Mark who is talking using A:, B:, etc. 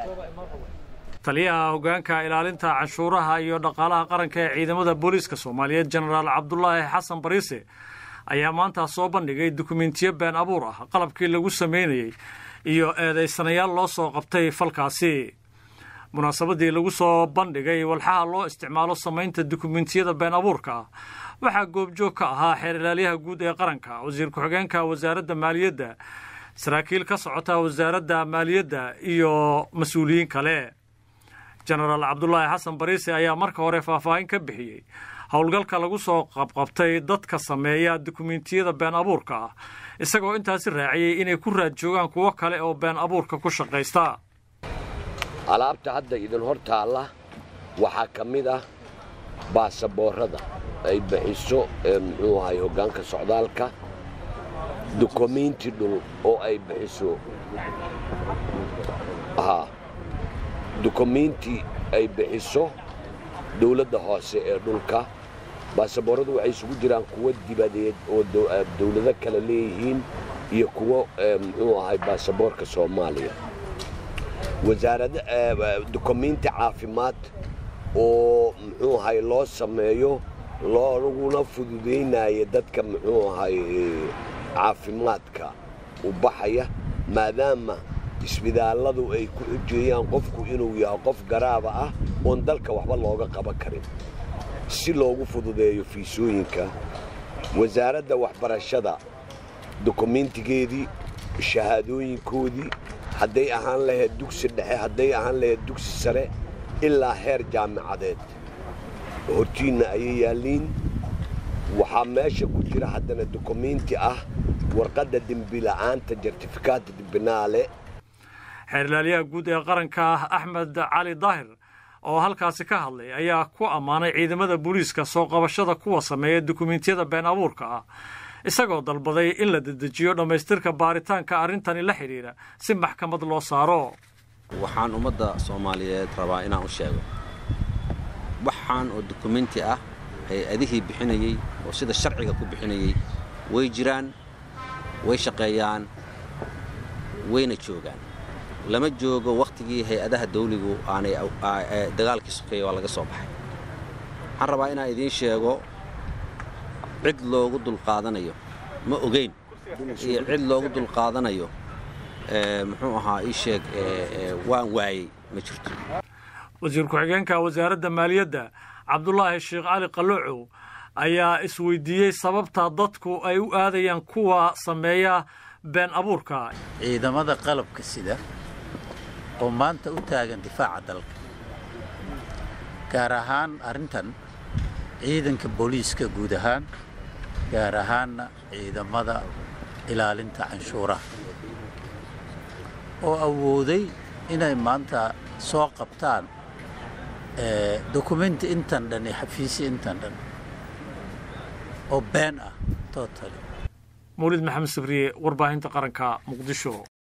A: taliyaha hoggaanka ilaalinta canshuuraha iyo dhaqaalaha qaranka ee ciidamada booliiska soomaaliyeed jenaraal cabdulaahi xasan bariise ayaa maanta soo bandhigay dukumentiyo been abuur ah qalabkii lagu samaynayey iyo eedaysanayaal loo soo qabtay falkaasi munaasabadii lagu soo bandhigay walxaha loo isticmaalo samaynta dukumentiyada been abuurka ah waxaa goobjoog ka ahaa xeer ilaalyaha guud ee qaranka wasiir ku-xigeenka wasaaradda maaliyadda saraakiil ka socota wasaaradda maaliyadda iyo mas-uuliyiin kale jenaraal cabdulaahi xasan bariise ayaa marka hore faahfaahin ka bixiyey howlgalka lagu soo qabqabtay dadka sameeya dukumentiyada been abuurka ah isagoo intaasi raaciyey inay ku raad joogaan kuwo kale oo been abuurka ku shaqaysta
B: alaabta hadda idin hor taalla waxaa ka mid ah baasaboorrada ay bixiso muxuu ahay hoggaanka socdaalka dukumiinti dhul oo ay bixiso dukumiinti ay bixiso dawladda hoose ee dhulka baasaboorradu waxay isugu jiraan kuwo dibadeed oo dawlado kale leeyihiin iyo kuwo muxuu ahay baasaboorka soomaaliya wasaarada dukumiinti caafimaad oo muxuu ahay loo sameeyo looguna fududaynaya dadka muxuu ahay caafimaadka u baxaya maadaama isbitaalladu ay ku xujeeyaan qofku inuu yahay qof garaaba ah oon dalka waxba looga qaban karin si loogu fududeeyo fiisooyinka wasaaradda waxbarashada dukumiintigeedii shahaadooyinkoodii hadday ahaan lahayd dugsi dhexe hadday ahaan lahayd dugsi sare ilaa heer jaamicadeed hortiinna ayay yaalliin waxaa meesha ku jira haddana dukumiinti ah warqadda dembila'aanta jartifikaata dembinaale
A: xeer ilaalyaha guud ee qaranka axmed cali daahir oo halkaasi ka hadlay ayaa ku ammaanay ciidamada booliiska soo qabashada kuwa sameeya dukumentiyada been abuurka ah isagoo dalbaday in la dedejiyo dhammaystirka baaritaanka arrintani la xidhiidha si maxkamad loo saaro
C: waxaan ummadda soomaaliyeed rabaa inaan u sheego waxaan oo dukumenti ah hay-adihii bixinayey oo sida sharciga ku bixinayey way jiraan way shaqeeyaan wayna joogaan lama joogo wakhtigii hay-adaha dawligu aanay dagaalkii sokeeya waa laga soo baxay waxaan rabaa inaan idiin sheego cid loogu dulqaadanayo ma ogayn iyo cid loogu dulqaadanayo muxuu ahaa ii sheeg waan waayey ma jirto
A: wasiir ku-xigeenka wasaaradda maaliyadda cabdulaahi sheekh cali qaloocow ayaa isweydiiyey sababta dadku ay u aadayaan kuwa sameeya been abuurka
D: ciidamada qalabka sida oo maanta u taagan difaaca dalka gaar ahaan arrintan ciidanka booliiska guud ahaan gaar ahaanna ciidamada ilaalinta canshuuraha oo awooday inay maanta soo qabtaan dokumenti intan dhan iyo xafiisi intan dhan oo been ah totally
A: mawlid maxamed sabriye warbaahinta qaranka muqdisho